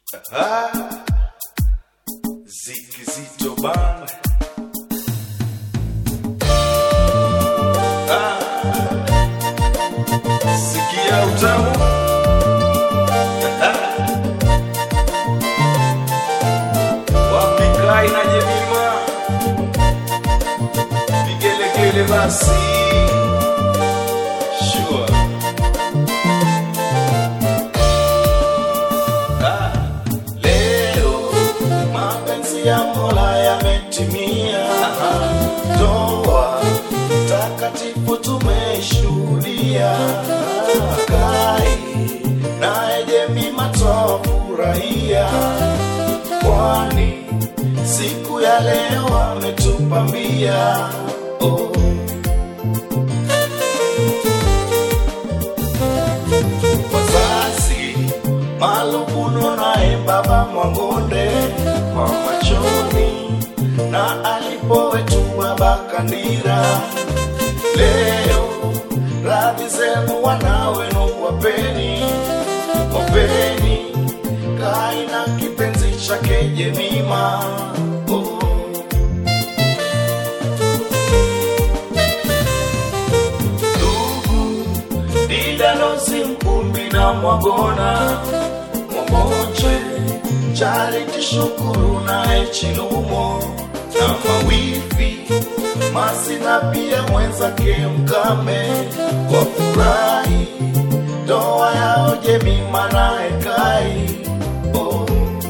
Ah, Ziki Zito Band. Ah, sikia utamu. Ah, wapi Kai na Jemima? Vigelegele basi. Sure. Ah, Leo mapenzi ya Mola yametimia, ndoa takatifu tumeshuhudia. Kai naye Jemima twafurahia, kwani siku ya leo ametupambia. Oh. wazazi Malubuno naye baba Mwangonde kwa machoni na alipo wetu baba Kandira. Leo radhi zenu wana wenu wapeni, wapeni Kai na kipenzi chake Jemima. Oh. ndugu didalozi mkumbi na mwagona mwamoche chariti shukuru naye chilumo na mawifi masina pia mwenzake mkame kwa furahi ndoa yao jemima naye kai oh.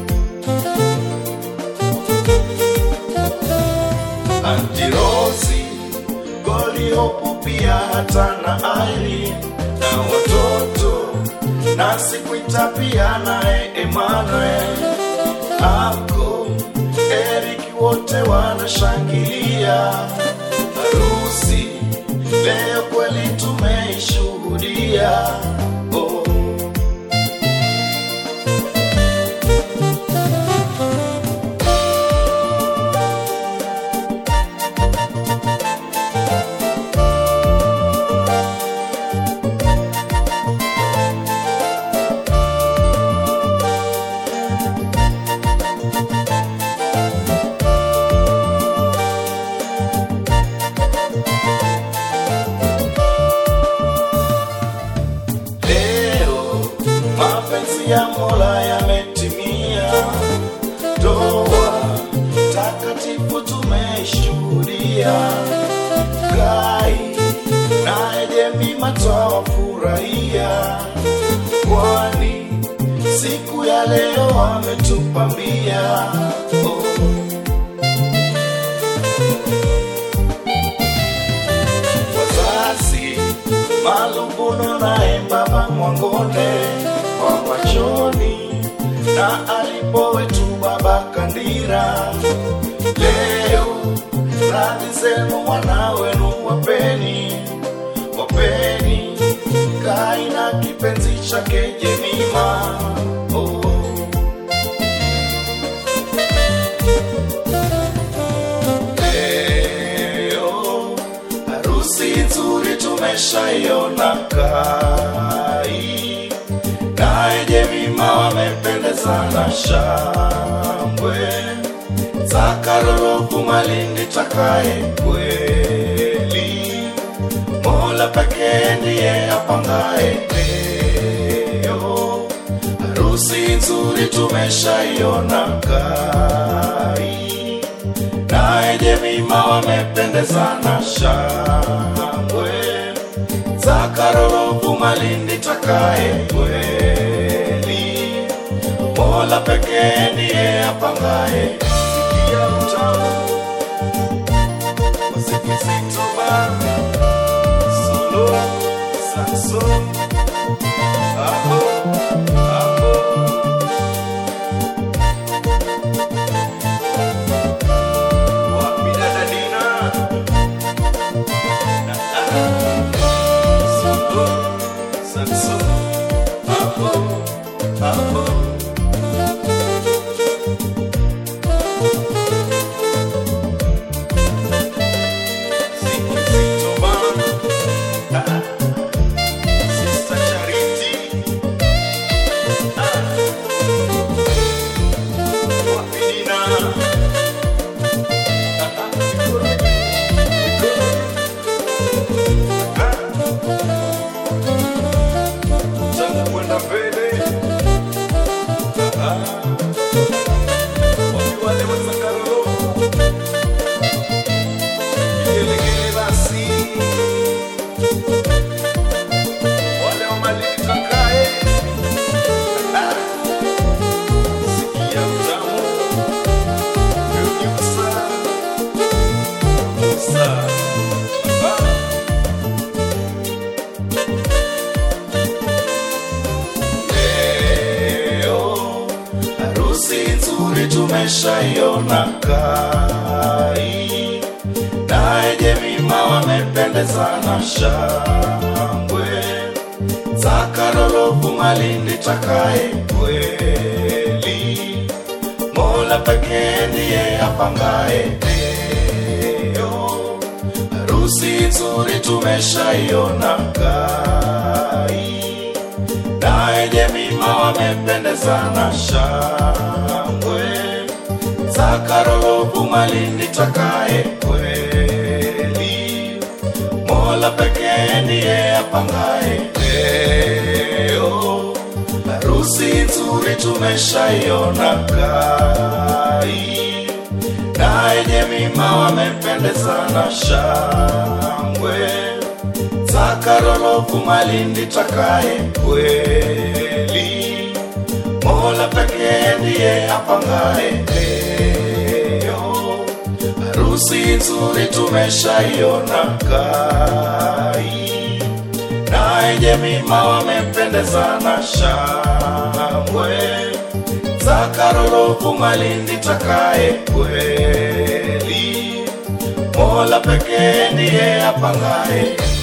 Antirosi, Goliopu pia hata na Aili na watoto na Sikuita pia naye Emmanuel ako Eric wote wanashangilia harusi leo kweli tumeishuhudia oh. Leo mapenzi ya Mola yametimia, ndoa takatifu tumeshuhudia. Kai naye Jemima twawafurahia, kwani siku ya leo ametupambia. Oh. wazazi Malubuno naye baba Mwangonde kwa machoni na alipo wetu baba Kandira. Leo radhi zenu wana wenu wapeni, wapeni Kai na kipenzi chake Jemima. Oh. Leo harusi nzuri tumeshaiona Kai naye Jemima wamependezana shangwe Zakarorofu Malindi takaye kweli Mola pekee ndiye apangaye leo harusi nzuri tumeshaiona Kai naye Jemima wamependezana shangwe Zakarorofu Malindi takaye kweli Mola pekee ndiye apangaye sikia utamu muziki zito bana solo saxo aho aho wapi dada Dina na solo saxo aho aho Zito bana Sister Charity nzuri tumeshaiona Kai naye Jemima wamependezana shangwe Zakarolofu Malindi takaye kweli Mola pekee ndiye apangaye leo harusi nzuri tumeshaiona Kai naye Jemima wamependezana shangwe Zakarolofu Malindi takaye kweli Mola pekee ndiye apangaye leo harusi nzuri tumeshaiona Kai naye Jemima wamependezana shangwe Zakarolofu Malindi takaye kweli Mola pekee ndiye apangaye leo harusi nzuri tumeshaiona Kai naye Jemima wamependezana shangwe Zakarolofu Malindi takaye kweli Mola pekee ndiye apangaye